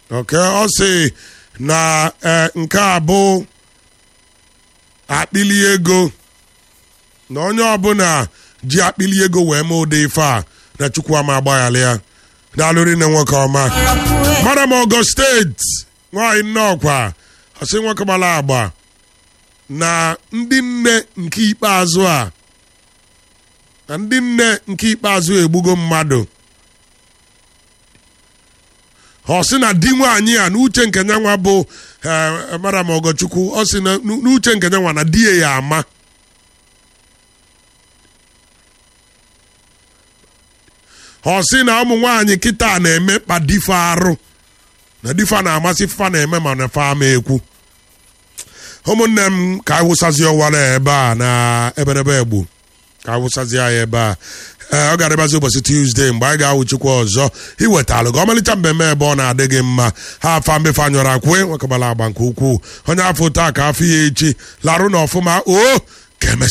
ok ọ sị na eh, nke a bụ akpịli ego na onye ọbụla ji akpịli ego wee mee ụdị ife a na chukwu ama agbaghara ya daalụrị na nwoke ọma madam ọgọ steeti nwaanyị nnọọkwa ọsị nwoke gbara agba na ndị nne nke ikpeazụ a na ndị nne nke ikpeazụ egbugo mmadụ ọ sị na di nwaanyị a n'uche nke nyanwa bụ eh, madam ọgọchukwu ọ sị na n'uche nke nyanwa na di ya ya ama ọ sị na ụmụ nwaanyị kịta na-emekpa dife arụ na difa na-amasị fa na-eme ma na fa ama ekwu ụmụnne m ka anyị wụsazie ọwara ebe a na eberebe egbu ka anyị wụsazie ya ebe a ee ọ ga-adịbazi ụbọchị tuzdee mgbe anyị ga-awụchikwa ọzọ iwetalụ gị ọmalịcha mmemme ebe ọ na-adị gị mma ha afa mbefe anyọrọ akwe nwekọbara agba nke ukwuu onye afọ taa ka afọ ya echi larụ na ọfụma o ka emesịa